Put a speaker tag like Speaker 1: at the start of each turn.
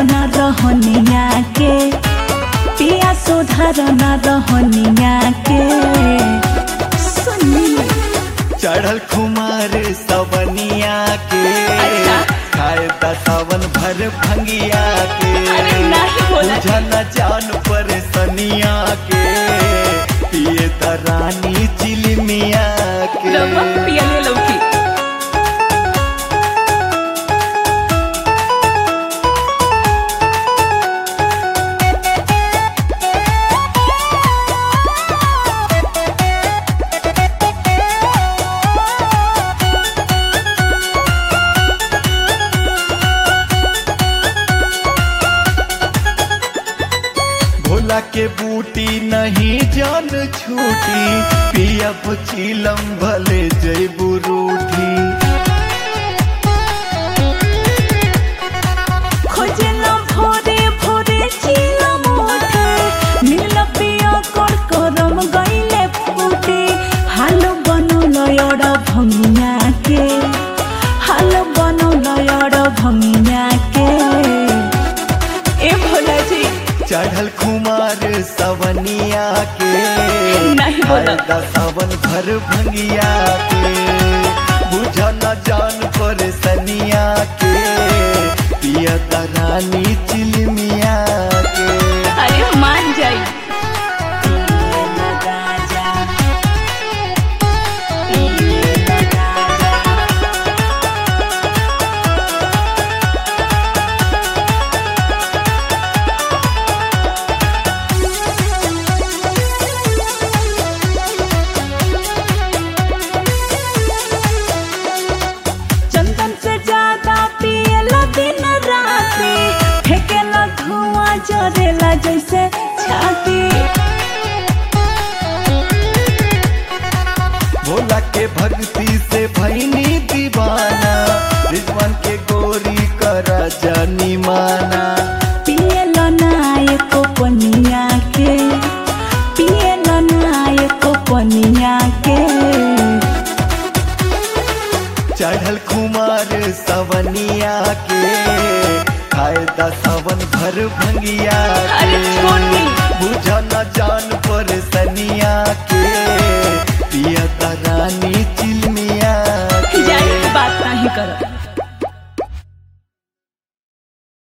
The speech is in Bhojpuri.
Speaker 1: न रहनिया के पिया सुधार न रहनिया के सुनी
Speaker 2: चढ़ल खुमार सवनिया के
Speaker 1: अच्छा।
Speaker 2: खाए दा सावन भर भंगिया के
Speaker 1: अरे नाही बोला
Speaker 2: बुझा न जान पर सनिया के पिए दा रानी चिलमिया के
Speaker 1: रवा पियले लौकी
Speaker 2: भोला के बूटी नहीं जान छूटी पियब चिलम भले जैबू रूठी
Speaker 1: खोजेला भोरे भोरे चिला मोटे नील पिया कर करम गईले फूटे हाल बनल यड़ भंगिया के हाल बनल यड़ भंगिया के ए भोला जी
Speaker 2: चढ़ल खुमार सवनिया के
Speaker 1: नहीं बोला।
Speaker 2: खाए दा सावन भर भंगिया के बुझा न जान पर सनिया के पिया दा रानी चिलमिया के
Speaker 1: अरे मान जाई चंदन से ज्यादा पियला दिन राती फेंकेला धुआं जरेला जैसे छाती
Speaker 2: भोला के भक्ति से भैनी दीवाना रिजवान के गोरी करा जानी माना
Speaker 1: पियला नायक पनिया के पियला नायक पनिया के
Speaker 2: चढ़ल खुमार सवनिया के खाए दा सावन भर भंगिया
Speaker 1: अरे
Speaker 2: के
Speaker 1: छोटी।
Speaker 2: बुझा न जान पर सनिया के पिया दा रानी